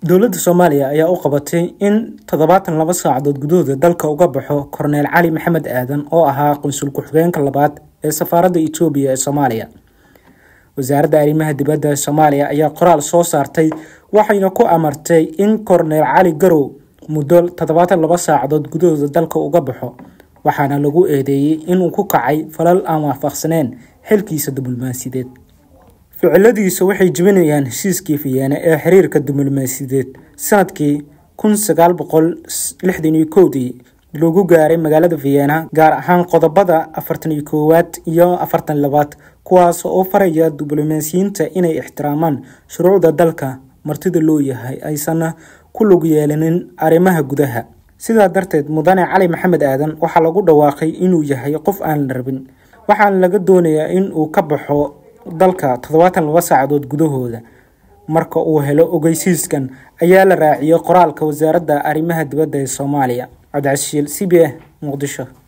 dowladda soomaaliya ayaa u qabatay in toddobaatan laba saacadood gudahooda dalka uga baxo korneyl cali maxamed aadan oo ahaa qunsul ku-xigeenka labaad ee safaaradda etoobiya ee soomaaliya wasaaradda arrimaha dibadda ee soomaaliya ayaa qoraal soo saartay waxayna ku amartay in korneyl cali garow muddo toddobaatan laba saacadood gudahooda dalka uga baxo waxaana lagu eedeeyey inuu ku kacay falal aan waafaqsaneen xilkiisa diblomaasiyadeed ficiladiisa waxay jebinayaan heshiiskii fiyeene ee xiriirka diblomaasiyadeed sanadkii kun sagaal boqol lixdan iyo kowdii lagu gaaray magaalada vienna gaar ahaan qodobada afartan iyo koowaad iyo afartan labaad kuwaas oo faraya diblomaasiyiinta inay ixtiraamaan shuruucda dalka martida loo yahay aysan ku lug yeelanin arrimaha gudaha sidaa darteed mudane cali maxamed aadan waxaa lagu dhawaaqay inuu yahay qof aan la rabin waxaana laga doonayaa in uu ka baxo dalka toddobaatan laba saacadood gudahooda marka uu helo ogeysiiskan ayaa la raaciyay qoraalka wasaaradda arrimaha dibadda ee soomaaliya cabdicashiil c b a muqdisho